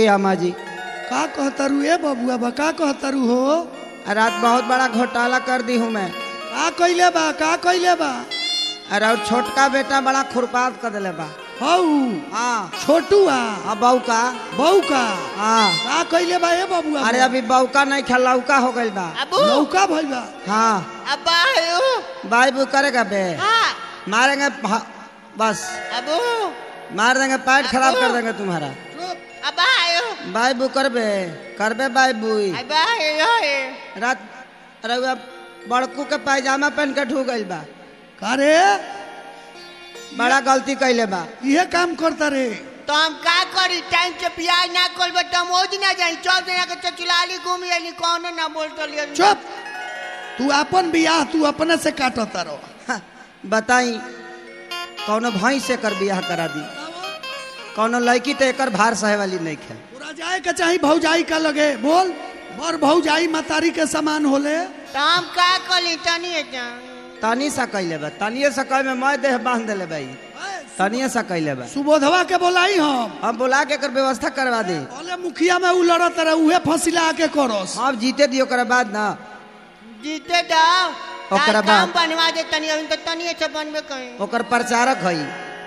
अम्मा जी का कहतारू ए बबुआ बा का कहतारू हो रात बहुत बड़ा घोटाला कर दी हूँ मैं का कइले बा का कइले बा अरे और छोटका बेटा बड़ा खुरपात कर दिले बा हौ हाँ छोटुआ अब बहू का बहू का हाँ का कइले बा ए बबुआ अरे अभी बहू का नहीं खेल लौका हो गइल बा अबू लौका भइल बा हाँ अब्बा आयो बाई बू करेगा बे हाँ मारेंगे भा- बस अबू मार देंगे पैर खराब कर देंगे तुम्हारा अब्बा आयो बाई बू करबे करबे बाई बुई अब्बा आयो रात रउआ बड़कू के पायजामा पहन के ढू गइल बा का रे बड़ा गलती कैले बा इहे काम करता रे तो हम का करी टाइम से प्याज ना खोलबे तो हम ओज ना जाई चौक जना के चचुलाली घूमी आली कौनो ना बोल तो लिया चुप तू अपन बियाह तू अपने से काटता रहो हाँ, बताई कौनो भाई से कर बियाह करा दी कौनो लड़की तो एकर भार सहे वाली नहीं खे पूरा जाए के चाही भौजाई का लगे बोल बड़ भौजाई मतारी के समान होले तो हम का करी तनी जा तनी सा कैले बा तनिए सा कह में मैं देह बांध देले भाई तनिए सा कैले बा सुबोधवा के बोलाई हम हम बोला के एकर व्यवस्था करवा दे बोले मुखिया में उ लड़त रहे उहे फसिला के करस अब जीते दियो ओकरा बाद ना जीते जाओ ओकरा तार काम बाद? बनवा दे तनी अभी तो तनी से बनबे कहीं ओकर प्रचारक हई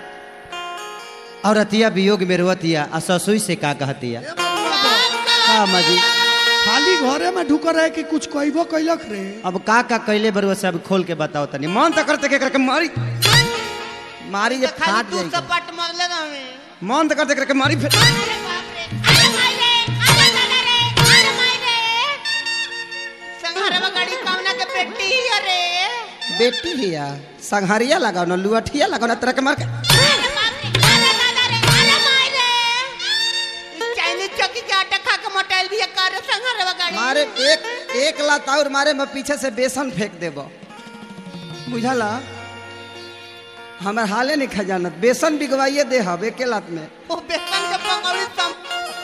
और अतिया वियोग में रोतिया आ ससुई से का कहतिया हाँ मजी खाली घरे में ढुक रहे कि कुछ कहबो कैलक रे अब का का कैले बरुआ से अब खोल के बताओ तनी मन तो करते के करके मारी मारी जे तो खाली फाट तू जाएगी सपाट मरले हमें मन तो करते करके मारी फेंक अरे बाप रे अरे माई रे अरे दादा रे अरे माई रे संघारवा गाड़ी कामना के बेटी ही अरे बेटी हिया संघारिया लगाओ ना लुअठिया लगाओ ना तरह के मार के अरे बाप रे अरे दादा रे अरे माई रे इस चाइनीज चौकी के आटा खा के मोटाइल भी कर संघारवा गाड़ी मारे एक एक लात और मारे मैं पीछे से बेसन फेंक देबो बुझला हमार हाले नहीं खजानत बेसन बिगवाइए दे हब एके लात में वो बेसन के पंगौड़ी सम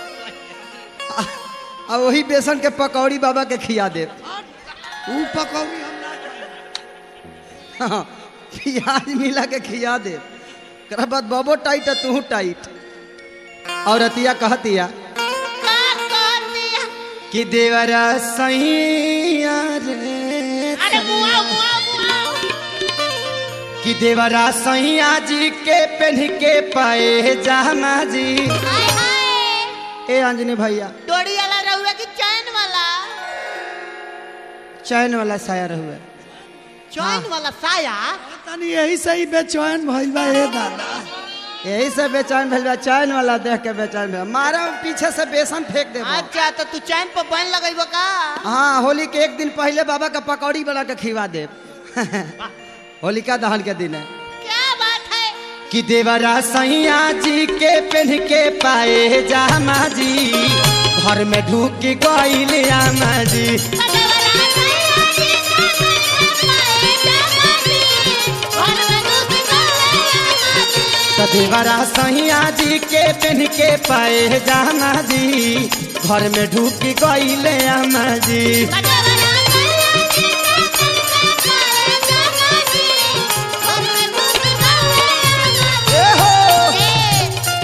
और वही बेसन के पकौड़ी बाबा के खिया दे उ पकौड़ी हम ना खाई। हाँ, प्याज मिला के खिया दे कर बाद बाबो टाइट है तू टाइट और अतिया कहतिया का कर दिया कि देवरा सैया रे अरे मुआ मुआ मुआ कि देवरा सैया जी के पहन के पाए जामा जी हाय हाय ए अंजनी भैया डोरी वाला रहुआ की चैन वाला चैन वाला साया रहुए चैन वाला साया तनी यही से ही बेचैन भइल बा ए दादा यही से बेचैन भेल बा, चैन वाला देख के बेचैन भेल मारा पीछे से बेसन फेंक दे अच्छा तो तू चैन पर बन लगेबो का हाँ होली के एक दिन पहले बाबा का पकौड़ी बना के खिवा दे होलिका दहन के दिन है क्या बात है कि देवरा सैया जी के पहन के पाए जामा जी घर में ढूक गईल आमा जी तो देवरा सैया जी के पहन के पाए जामा जी घर में ढूक गईल आमा जी ए हो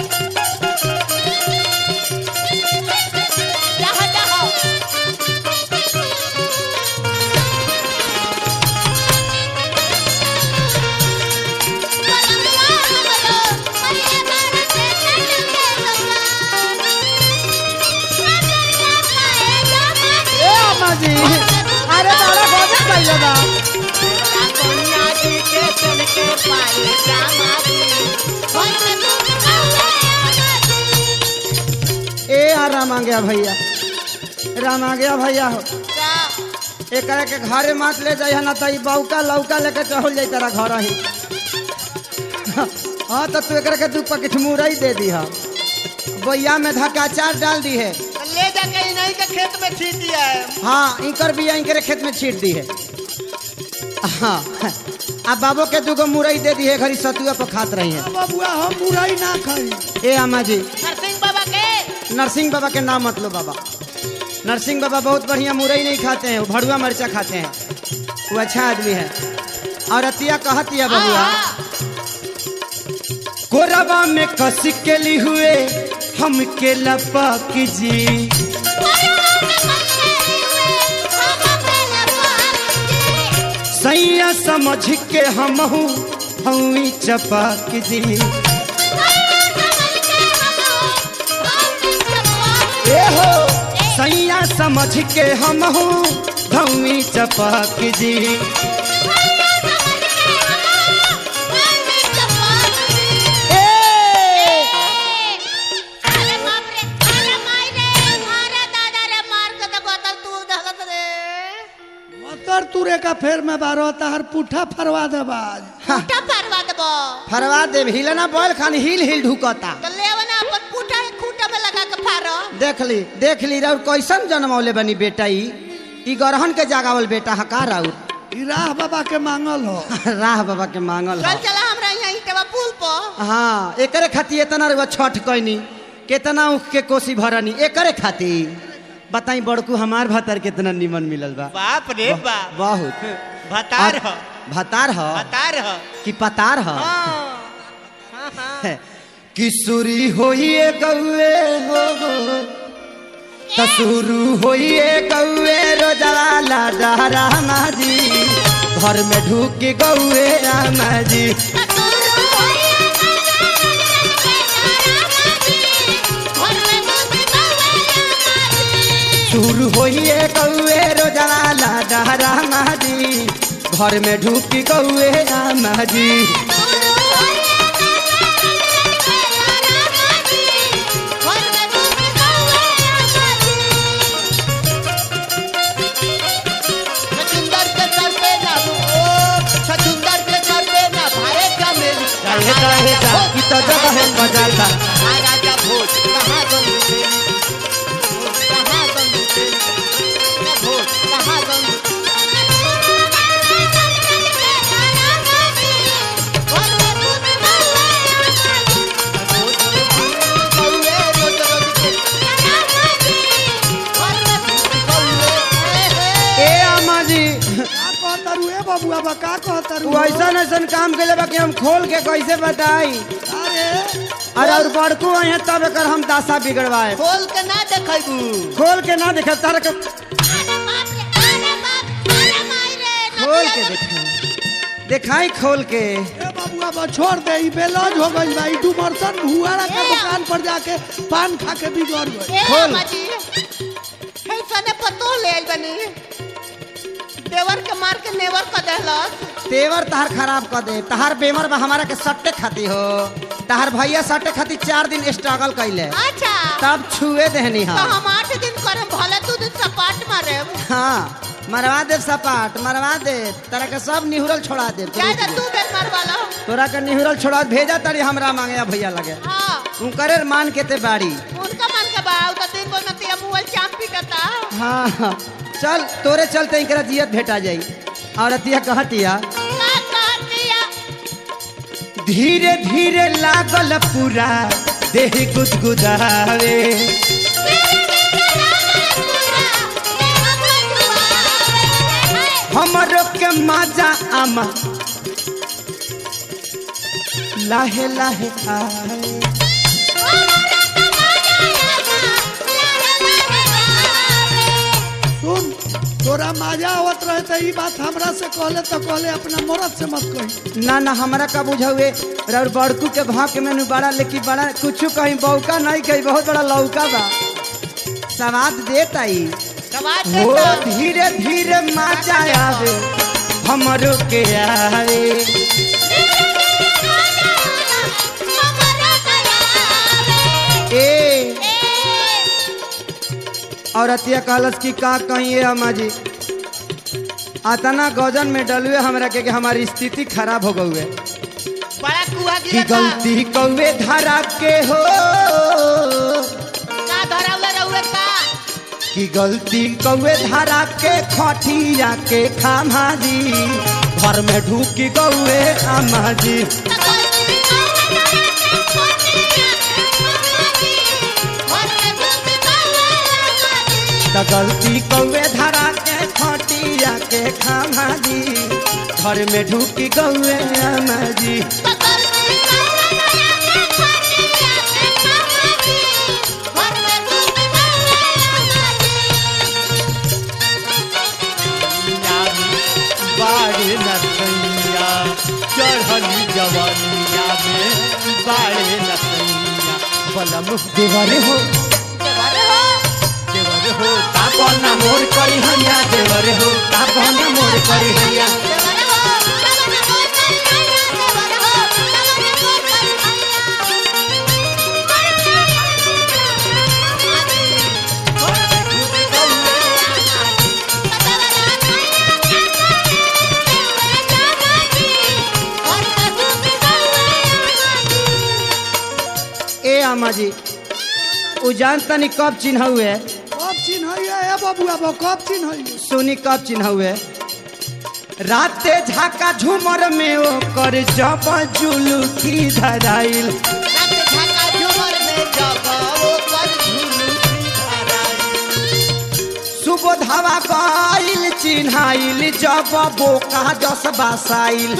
ए आमा जी अरे बड़ा गजब कइले बा ए आ राम आ गया भैया राम आ गया भैया हो एकरा के घरे मात ले जाइए ना तो ई बौका लौका लेके चढ़ल जाई तेरा घर ही हाँ तो तू एकरा के दू पैकेट मुरई दे दी है बोया में धक्का चार डाल दी है ले जाके इन्हीं के खेत में छीट दिया है हाँ इंकर बिया इंकरे खेत में छीट दी है हाँ अब बाबो के दूगो मुरई दे दी है घरी सतुआ पर खात रही है बबुआ हम बुराई ना खाई ए अम्मा जी नरसिंह बाबा के नरसिंह बाबा के नाम मत लो बाबा नरसिंह बाबा बहुत बढ़िया मुरई नहीं खाते हैं वो भड़ुआ मरचा खाते हैं वो अच्छा आदमी है और अतिया कहतिया बबुआ हाँ, कोरबा में कस के ली हुए हमके लपक जी सैया समझ के हमहू हई चपक जी ए हो सैया समझ के हमहू धौई चपक जी ए अरे बाप रे अरे माई रे मारा दादा रे मार के तो बोतल तू दहलत रे मतर तुरे का फेर में बारो तहर पुठा फरवा दे बाज पुठा फरवा देबो फरवा देव हिलना बोल खान हिल हिल ढुकता तो लेवना अपन पुठा खूंटा में लगा के फारो देख ली देख ली राउर कैसन जन्मौले बनी बेटा ई ई गरहन के जागावल बेटा हका राउर ई राह बाबा के मांगल हो राह बाबा के मांगल चल ह चला हमरा यहाँ इटवा पुल पर हाँ एकरे खातिर इतना रुआ छठ कैनी कितना उख के कोसी भरनी एकरे खातिर बताई बड़कू हमार भतर कितना निमन मिलल बा बाप रे बाप बहुत भतार ह भतार ह भतार ह कि पतार ह हाँ हाँ हाँ किशोरी होइए गौए हो तसुरु होइए गौए रोजवाला डहरा माजी घर में ढूक गौए माजी सुरु होइए गौए रोजवाला डहरा माजी घर में ढूक गौए माजी सचुंदर के सर पे ना ओ सचुंदर के सर पे ना भारे का मेरी काहे काहे जाकी तो जगह है बजाता राजा भोज कहाँ गंगू तेरी भोज कहाँ गंगू तेरी भोज कहाँ गंगू भोज कौए रोज रोज के ए अम्मा जी का कहतरू ए बबुआ बा का कहतरू तू ऐसन ऐसन काम के बा कि हम खोल के कैसे बताई अरे अरे और बड़कू आए तब एकर हम दासा बिगड़वाए खोल के ना देखबू खोल के ना देखे तार के खोल के देखे दिखाई खोल के ए बबुआ बा छोड़ दे ई बेलौज हो गइल बा ई डुमरसन हुआरा के ए। दुकान पर जाके पान खा के बिगड़ गइल खोल। पतो ले आइल बनी देवर के मार के नेवर कर देहलस तेवर तहार खराब कर दे तहार बेमर बा हमारा के सट्टे खाती हो तहार भैया सट्टे खाती चार दिन स्ट्रगल कैले अच्छा तब छुए देहनी तो हम हम आठ दिन करे भले तू दिन सपाट मारे हाँ मरवा दे सपाट मरवा दे तरह के सब निहुरल छोड़ा दे ज्यादा तू बेर मार वाला तोरा के निहुरल छोड़ा भेजा तारी हमरा मांगे भैया लगे हाँ उनकरे मान के ते बाड़ी उनका मन के बा उनका दिन को नतिया मुअल चाम पीटता हाँ हाँ चल तोरे चलते इनकरा जियत भेटा जाई और अतिया कहतिया का कहतिया धीरे धीरे लागल पूरा देह गुदगुदावे हमरो के मजा आमा लाहे लाहे आए सुन तोरा मजा आवत रहे तो ई बात हमरा से कहले तो कहले अपना मरद से मत कही ना ना हमरा का बुझावे और बड़कू के भाव के मेनू बड़ा लेकिन बड़ा कुछ कहीं बौका नहीं कहीं बहुत बड़ा लौका बा सवाद देता ही सवाद हो देता धीरे धीरे मजा आवे हमरो के आवे ए और अतिया कहलस कि का कहिए अम्मा जी अतना गजन में डलुए हमरा के कि हमारी स्थिति खराब हो गई बड़ा कुआ कि गिरा गलती कौवे धरा के हो का धरावले रहुए का कि गलती कौवे धरा के खटिया के खामा जी घर में ढूकी गौए अम्मा जी त गलती कौवे धरा के खटिया के खामा जी घर में ढूकी गौए अम्मा जी जवानिया में बाड़े नसैया बलम देवरे हो देवर हो तापन मोर करी हैया देवर हो तापन मोर करी हैया ए अम्मा जी उ जान तनी कब चिन्ह हुए कब चिन्ह ए बबुआ बा कब चिन्ह सुनी कब चिन्ह हुए राते झाका झूमर में ओ कर जब जुलुकी धराइल सुबोधवा गइल चिन्हाइल जब बोका जस बासाइल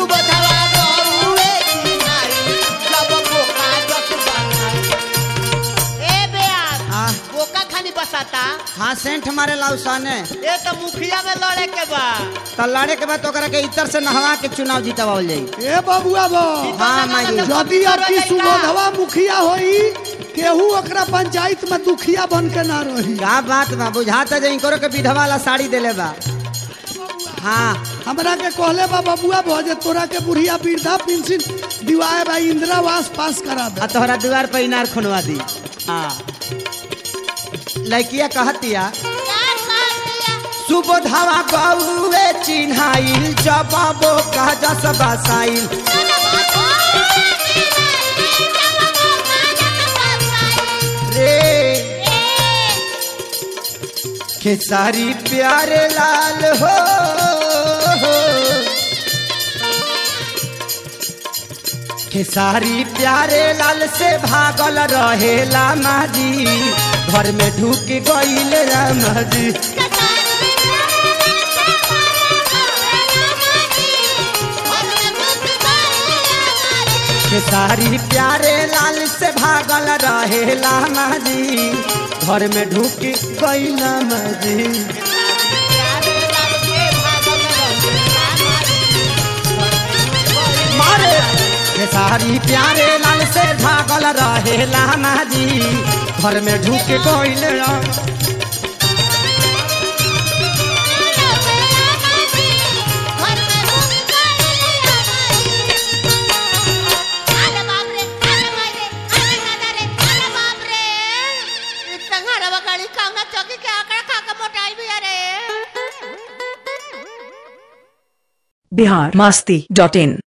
हाँ बोका खाली बसाता हाँ सेंट मारे लाउसाने ए तो मुखिया में लड़े के बा तो लड़े के बाद तो ओकरा के इतर से नहवा के चुनाव जीतवाल जाई ए बबुआ बा हाँ माई यदि आपकी सुबोधवा मुखिया होई केहू ओकरा पंचायत में दुखिया बन के ना रही का बात बा बुझाता जे इनकरो के विधवा वाला साड़ी देले बा हाँ हमरा के कहले बा बबुआ बा जे तोरा के बुढ़िया वृद्धा पेंशन दिवाए बा इंदिरावास पास करा दे आ तोहरा द्वार पर इनार खुनवा दी हाँ लड़किया कहतिया सुबोधवा गौए चिन्हाइल जब बोका जस बासाइल रे खेसारी प्यारे लाल हो खेसारी प्यारे लाल से भागल रहेला माजी घर में ढुक गईल रामा जी खेसारी प्यारे लाल से भागल रहेला माजी घर में ढुक गईल माजी मारे खेसारी प्यारे लाल से भागल रहेला माजी घर में ढुक गईल रामा चौकी के आंकड़ा खा के मोटाई भी अरे बिहार मस्ती डॉट इन